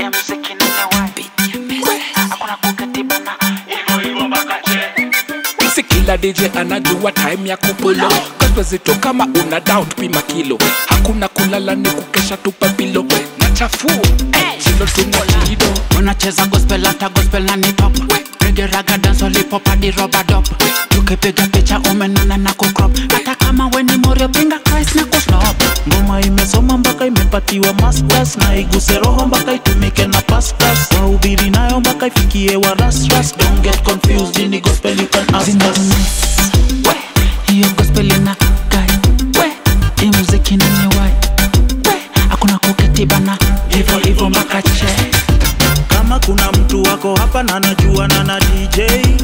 ya muziki nene wapi hakuna kukatibana hivyo hivyo mpaka che si kila dj anajua time ya kupulo gospel zito kama una doubt pima kilo hakuna kulala ni kukesha tupa pilo na chafu silo tunalido unacheza gospel hata gospel na ni pop Reggae, raga dance hip hop hadi rubber dub tukipiga picha umenana na kucrop hata kama we ni morio pinga Christ na kusnop ngoma imesoma mpaka imepatiwa masters na iguse roho mpaka itumike na pastors wahubiri nayo mpaka ifikie wa rasras don't get confused ini gospel you can ask Zina us nice. We, hiyo gospel ina gai we hii muziki nani wai we hakuna kuketibana hivyo hivyo mpaka che kama kuna mtu wako hapa na najua na na dj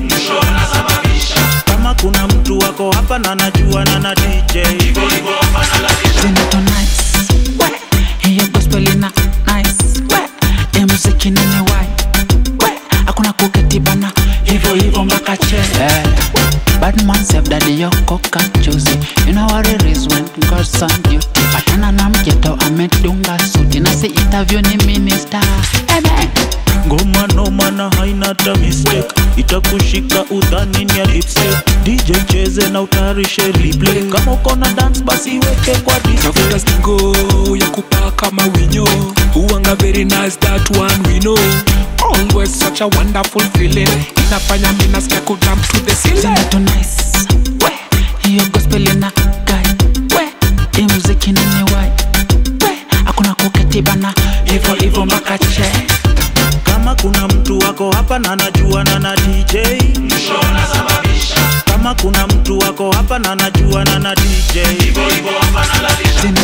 kama kuna mtu wako hapa na najua na na dj zinato nice we hiyo gospel ina nice we hii muziki nani wai we hakuna kuketibana hivyo hivyo mpaka che Eh, Bad man save daddy yoko kachuzi You know what it is when God's on duty Patana na mjeto amedunga suti Na si interview ni minister Ebe ngoma noma na haina hata mistake itakushika udhani ni ya lipstick dj cheze na utayarishe replay kama uko na dance basi weke kwa tafuta display stingo ya kupaa kama winyo uanga very nice that one we know always such a wonderful feeling inafanya mi nasikia kujump to the ceiling Zinato nice We Hiyo gospel ina gai We Hii muziki nani wai We Hakuna kuketibana Hivyo hivyo mpaka che kama kuna mtu wako hapa na najua na na dj kama kuna mtu wako hapa na najua na na dj Zina